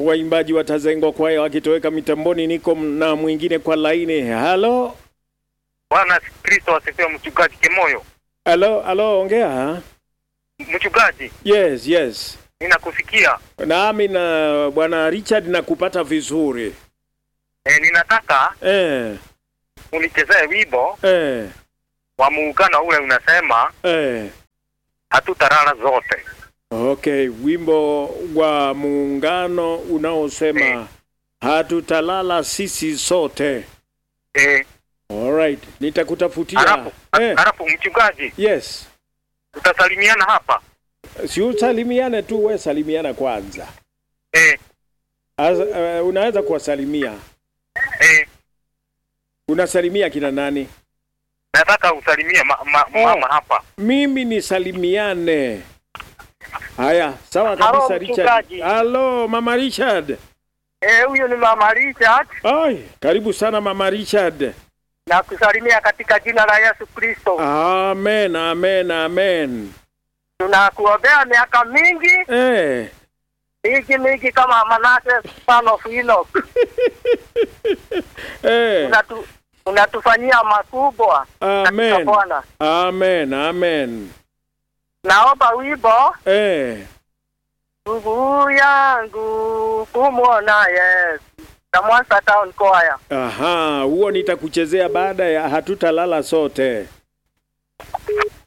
waimbaji watazengwa kwaya wakitoweka mitamboni. Niko na mwingine kwa laini. Halo, Bwana Kristo asifiwe. Mchungaji Kemoyo, halo, halo, ongea. mchungaji, Yes, yes, ninakusikia. nami na bwana Richard nakupata vizuri. E, ninataka Eh, unichezee wimbo eh, wa muungano ule unasema eh. hatutalala zote. Okay, wimbo wa muungano unaosema Eh. hatutalala sisi sote. E, Alright, nitakutafutia. halafu Eh, halafu mchungaji, yes. tutasalimiana hapa Si usalimiane tu, we salimiana kwanza. e, As, uh, unaweza kuwasalimia. e, Unasalimia kina nani? nataka usalimie ma, ma, Oh. mama hapa. Mimi nisalimiane. Haya, sawa Halo, kabisa Richard. mchungaji. Halo, Mama Richard. Eh, huyu ni Mama Richard Ai, karibu sana Mama Richard. na kusalimia katika jina la Yesu Kristo. Amen, amen, amen. Tunakuombea miaka mingi Eh, mingi mingi kama Manase son of Enoch. eh, Unatu, unatufanyia makubwa katika amen. Bwana. Amen, amen. Naomba wimbo Eh, ndugu yangu kumwona Yesu na Mwanza Town Choir. aha, huo nitakuchezea baada ya hatutalala sote.